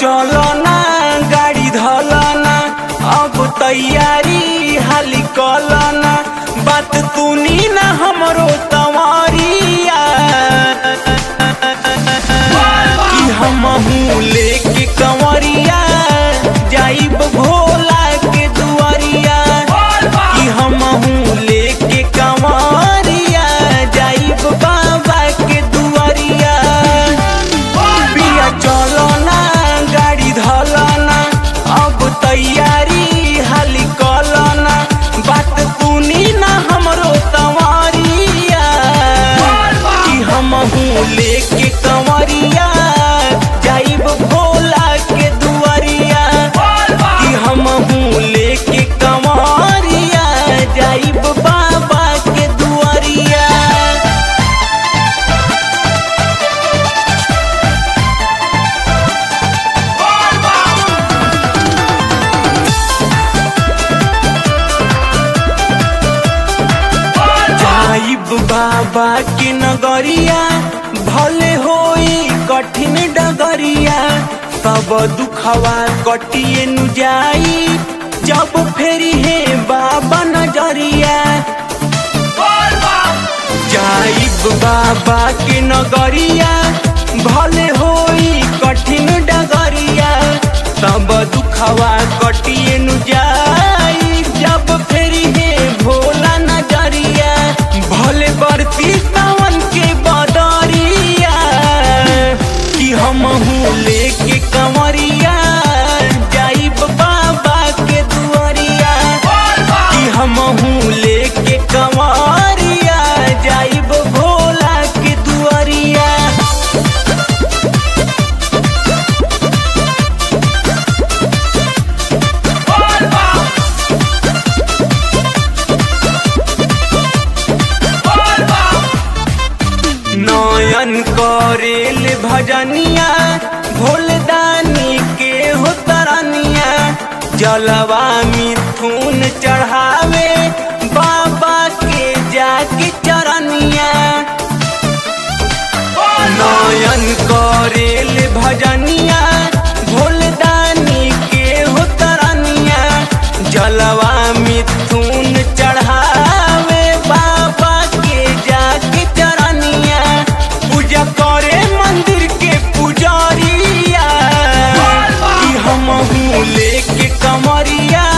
चलो ना गाड़ी धलो ना अब तैयारी हाली कलो ना बात तूनी ना हमरो तवरिया कि हमहू लेके कंवरिया जाइब भोला के दुआरिया कि हमहू लेके कंवरिया जाइब बाबा के दुआरिया पिया चलो ना गाड़ी धलो ना अब तैयारी हाली कलो ना बात तूनी ना हमरो तवरिया कि हमहू लेके कंवरिया जाइब भोला के दुआरिया कि हमहू लेके कंवरिया जाइब बाबा के दुआरिया जाइब बाबा के नगरिया भले होई कठिन डगरिया सब दुखवा कटिए नु जाई जब फेरी है बाबा नजरिया जाइब बाबा के नगरिया भले होई कठिन डगरिया सब दुखवा कटिए नु जाई जब फेरी है भोला नजरिया भले बरती सावन के बदरिया कि हमहू लेके कंवरिया जाइब बाबा के दुआरिया कि हमहू लेके कंवरिया जाइब भोला के दुआरिया नयन करेल भजनिया भोलदानी के हो तरनिया जलवा मिथुन चढ़ावे बाबा के जाके चरनिया नयन करेल भजनिया भोलदानी के हो तरनिया जलवा मिथुन चढ़ावे बाबा के जाके चरनिया पूजा करे मंदिर के पुजारिया कि हमहू लेके कमरिया